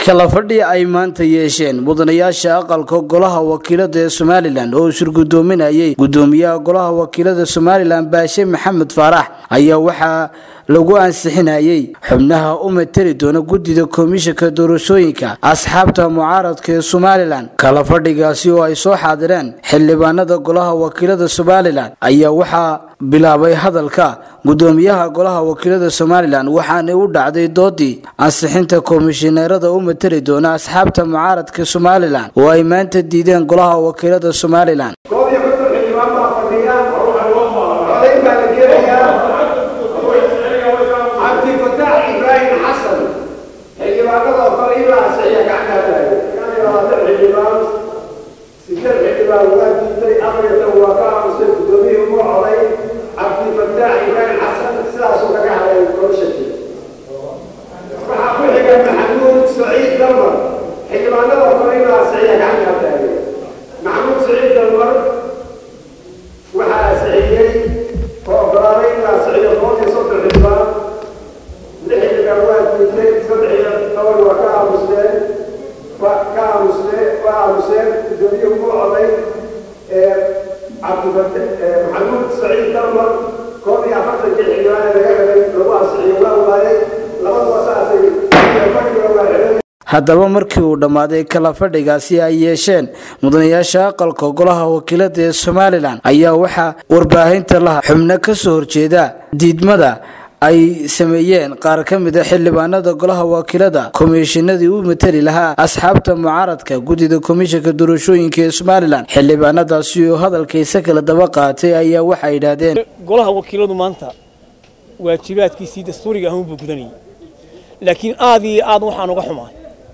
kala fadhi ay maanta yeesheen mudanayaasha aqalka golaha wakiilada ee somalilan oo shirgudoominayay gudoomiyaha golaha wakiilada somalilan baashe maxamed faarax ayaa waxaa lagu ansixinayay xubnaha u mateli doona guddida komishanka doorashooyinka asxaabta mucaaradka ee somalilan kala fadhigaasi oo ay soo xaadireen xildhibaanada golaha wakiilada somalilan ayaa waxaa bilaabay hadalka gudoomiyaha golaha wakiilada somalilan waxaana u dhacday doodii ansixinta komishineerada u mateli doona asxaabta mucaaradka somalilan oo ay maanta diideen golaha wakiilada somalilan maxamuud saciid dalmar koob iyo afartankii xildhibaan laga helay lagu ansixiyo waa waayay labaduba saasay fadhiga waa xidhan haddaba markii uu dhammaaday kala fadhigaasi ay yeesheen mudanayaasha aqalka golaha wakiilada ee somalilan ayaa waxaa warbaahinta laha xubno ka soo horjeeda diidmada ay sameeyeen qaar ka mid a xildhibaanada golaha wakiilada komishinadii u mateli lahaa asxaabta mucaaradka guddida komishanka doorashooyinka ee somalilan xildhibaanadaasi oo hadalkaysa kala daba qaatay ayaa waxay yidhaahdeen golaha wakiiladu maanta waajibaadkiisii dastuuriga ahuun buu gudanayay laakiin aad iyo aad waxaan uga xumaay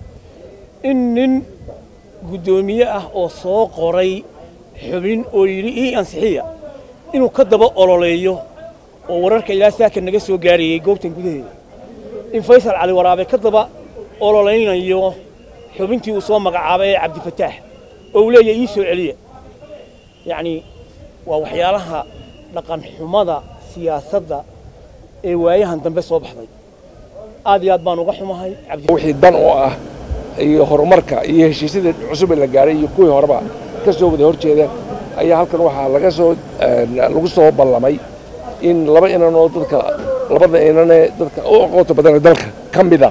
in nin guddoomiye ah oo soo qoray xubin oo yidhi ii ansixiya inuu ka daba ololeeyo oo wararka ilaa saaka naga soo gaarayay goobtan gudaheeda in faysal cali waraabe ka daba ololaynayo xubintii uu soo magacaabay ee cabdifataax oo uu leeyahay ii soo celiya yacnii waa waxyaalaha dhaqan xumada siyaasadda ee waayahan dambe soo baxday aad iyo aad baan uga xumahay wixii dan oo ah iyo horumarka iyo heshiisyadii cusub ee la gaaray iyo kuwii horeba ka soo wada hor jeeda ayaa halkan waxaa laga soo lagu soo ballamay in laba inan oo dadka labada inanee dadka u aqoonta badanee dalka ka mida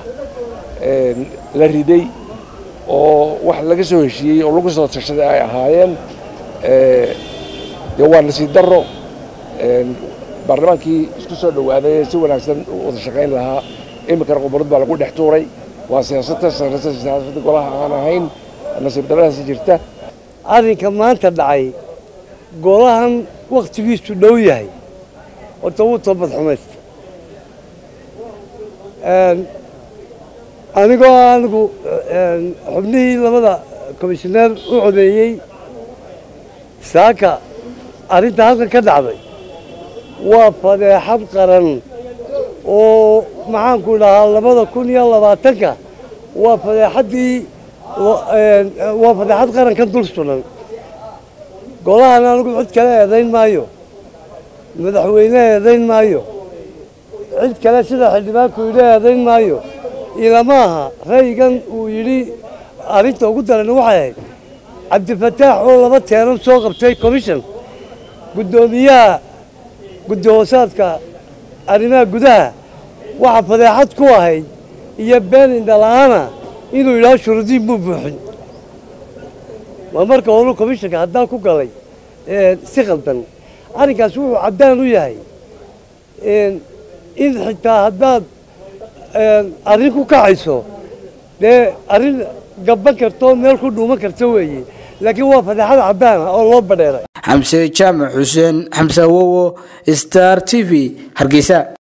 la riday oo wax laga soo heshiiyey oo lagu soo tashaday ay ahaayeen dee waa nasiib darro baarlamaankii isku soo dhowaaday si wanaagsan u wada shaqayn lahaa iminkana qubarad baa lagu dhex tuuray waa siyaasada sarreysa siyaasadda golaha aan ahayn nasiib darradaasi jirta arrinka maanta dhacay golahan wakhtigiisu dhow yahay horta wuu toobad xumaysta anigoo anigu xubnihii labada komishineer u codeeyey saaka arrinta halkan ka dhacday waa fadeexad qaran oo maxaanku dhahaa labada kun iyo labaatanka waa fadeexaddii waa fadeexad qarankan dul sunan golahan anigu cid kale eedayn maayo madaxweyne eedayn maayo cid kale sida xildhibaanku yidhi eedayn maayo ilama aha ra'yigan uu yidhi arrinta ugu daran waxay ahayd cabdifataax oo laba teeran soo qabtay commission guddoomiyaha guddi hoosaadka arrimaha gudaha waxaa fadeexad ku ahayd iyo been indhala'aana inuu yidhaho shuruudiin buu buuxin waa marka horu commishanka haddaan ku galay si khaldan arrinkaas wuxuu caddaan u yahay in xitaa haddaad arrin ku kacayso dee arrin gabban karto meel ku dhuuman karta weeye laakiin waa fadeexad caddaana oo loo badheeray xamse jaamac xuseen xamse awowo star t v hargeysa